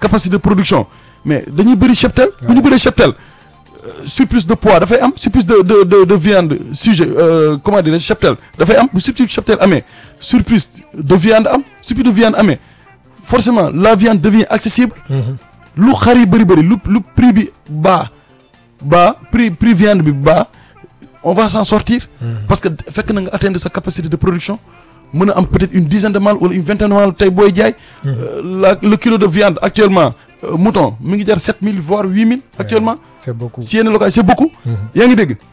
capacité de production mais dañuy bëri cheptel bu ñu bëree cheptel surplus de poids dafay am surplus de de de de viande sujet euh, comment dire cheptel dafay am bu surplus cheptel amee surplus de viande am surplus de viande amee forcément la viande devient accessible lu xar yi bëri bëri lu lu prix bi bas bas prix prix viande bi bas on va s'en sortir parce que fekk na nga atteindre sa capacité de production mën a am peut-être une dizaine de mâles wala une vingtaine de mâles tey booy jaay la le kilo de viande actuellement euh, mouton mi ngi jar sept mille voire huit mille actuellement c'est beaucoup si yenn localité c'est beaucoup yaa ngi dégg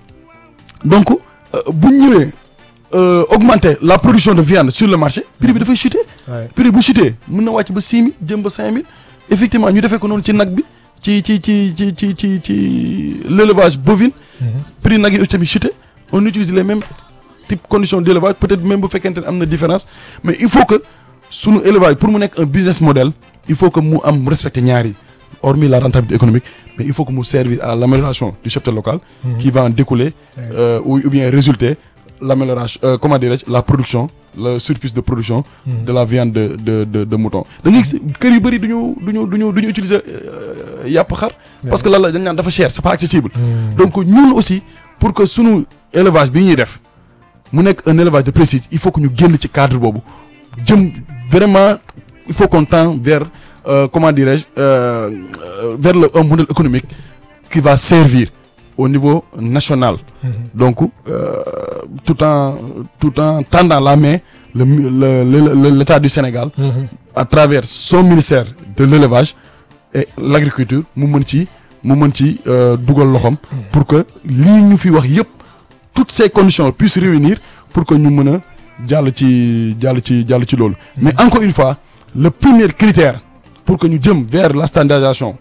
donc bu ñu ñëwee euh, augmenter la production de viande sur le marché prix bi dafay chuter Ouais. prix bu chuter mën na wàcc ba six mille jëm ba cinq mille effectivement ñu defee ko noonu ci nag bi ci ci ci ci ci ci ci l'élevage bovine prix nag yi aussi tamit chuter on utilise les mêmes types conditions d'élevage peut-être même bu fekkente ne am na différence mais il faut que sunu élevage pour mu nekk un business model il faut que mu am respecter ñaar yi hormis la rentabilité économique mais il faut que mu servir à l'amélioration du cheptel local qui va en découler euh, ou, ou bien résulter l'amélioration euh, comment dirais-je la production le surplus de production de la viande de de de, de mouton da ngay gis kër yu bëri duñu duñu duñu duñu utiliser euh, yàpp xar parce que lan la dañ naan dafa cher c'est pas accessible donc ñun aussi pour que sunu élevage bi ñuy def mu nekk un élevage de prestige il faut que ñu génn ci cadre boobu jëm vraiment il faut qu'on tend vers euh, comment dirais-je euh, euh, vers le un modèle économique qui va servir au niveau national donc euh, tout en tout en tendant la main le le le- le- l'État du Sénégal à travers son ministère de l'élevage et l'agriculture mu mën ci mu mën ci euh, dugal loxoom pour que lii ñu fi wax yëpp toutes ces conditions puissent réunir pour que ñu mën a jàll ci jàll ci jàll ci loolu mais encore une fois le premier critère pour que ñu jëm vers la standardisation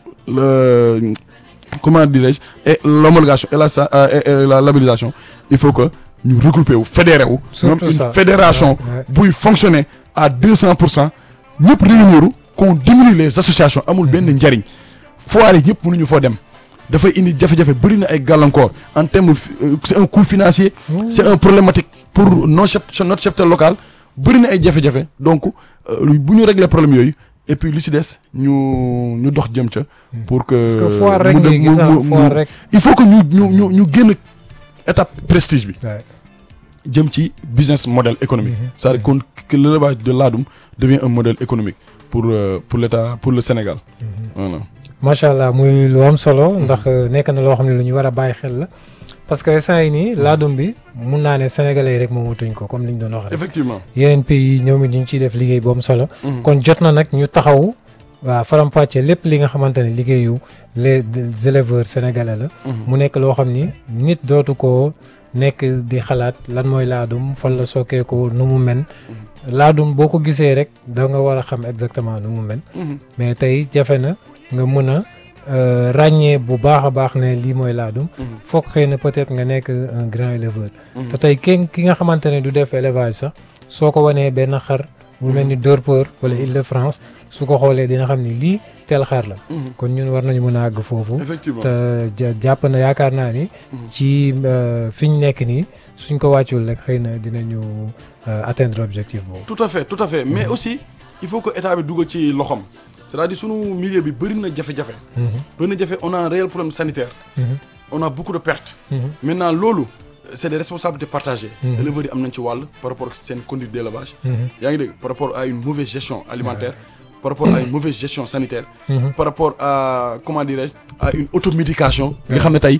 le comment dirais-je et l'homologation et la sa- euh, et, et la labellisation il faut que ñu regrouper wu fédéré wu ñoom Surtout une ça. fédération Ouais, buy fonctionner à deux cent pour cent ñëpp réunir qu'on diminue les associations amul benn njariñ foire yi ñëpp mënuñu foo dem dafay indi jafe-jafe bëri na ay gàllankoor en termes euh, c'est un coût financier c'est un problématique pour nos chep notre cheptel local bëri na ay jafe-jafe donc euh, bu ñu régler problème yooyu et puis li ci des ñu ñu dox jëm ca pour que parce que foire rek mu dem- ngay gis mu- ah, mu- foire mu- rek il faut que ñu ñu ñu ñu génn étape prestige bi Ouais. jëm ci business model économique c'est-à-dire qu'on- que l'élevage de laadum devient un modèle économique pour euh, pour l'État pour le Sénégal voilà macha allah muy lu am solo ndax nekk na loo xam ne lu ñu war a bàyyi xel la parce que instant yi nii laadum bi mun naa ne sénégalais yi rek moomatuñ ko comme li ñu doon wax rek effectivement yeneen pays yi ñoom it ñu ngi ciy def liggéey bu am solo kon jot na nag ñu taxaw waa faram-fàcce lépp li nga xamante ne liggéeyu les des éleveurs sénégalais la mu nekk loo xam ni nit dootu ko nekk di xalaat lan mooy laadum fan la sokkee ko nu mu men laadum boo ko gisee rek da nga war a xam exactement nu mu men mais tey jafe na nga mën a euh, ràññee bu baax a baax ne lii mooy laadum foog xëy na peut-être nga nekk un grand éleveur te tey kenn ki nga xamante ne du def élevage sax soo ko wanee benn xar bu mel ni Dorpeur wala Île-de-France su ko xoolee dina xam ni lii tel xar la kon ñun war nañu mën a àgg foofu effectivement te ja- jàpp na yaakaar naa ni ci euh, fi ñu nekk nii suñ ko wàccul rek xëy na dinañu euh, atteindre objectif boobu tout à fait tout à fait mais aussi il faut que état bi dugg ci loxom c'est-à-dire sunu milieu bi bëri na jafe-jafe bëri na jafe on a un réel problème sanitaire on a beaucoup de pertes maintenant loolu c'est des responsabilités partagées éleveurs yi am nañ ci wàll par rapport ak seen conduite d'élevage yaa ngi dégg par rapport à une mauvaise gestion alimentaire par rapport à une mauvaise gestion sanitaire par rapport à comment dirais-je à une automédication nga xam ne tey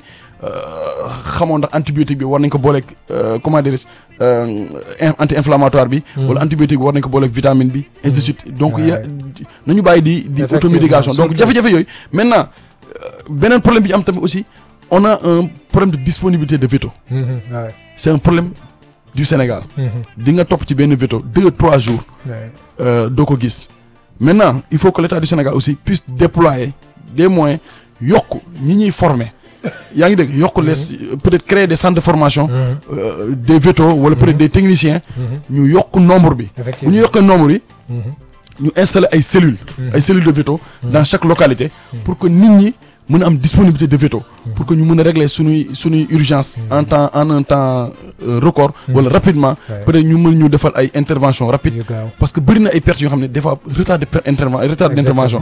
xamoon ndax antibiotique bi war nañ ko booleeg euh, comment dirais-je euh, anti-inflammatoire bi wala antibiotique bi war nañ ko booleeg vitamine bi ainsi de suite donc ya nañu bàyyi di di Effectivement, automédication donc surtout. jafe-jafe yooyu maintenant euh, beneen problème bi ñu am tamit aussi on a un problème de disponibilité de véto waaw c'est un problème du Sénégal di nga topp ci benn véto deux trois jours euh, doo ko gis maintenant il faut que l'État du Sénégal aussi puisse déployer des moyens yokk ñi ñuy former yaa ngi dégg yokk les peut-être créer des centres de formation euh, des vétos wala peut-être des techniciens ñu yokk nombre bi bu ñu effectivement yokkee nombre yi ñu installer ay cellules ay cellules de véto dans chaque localité pour que nit ñi mën a am disponibilité de véto pour que ñu mën a régler suñuy suñuy urgence en temps en un temps euh, record wala rapidement Ouais. peut-être ñu mën ñu defal ay intervention rapide yu gaaw parce que bëri na ay pertes yoo xam ne des fois retard de per- interven retard d'intervention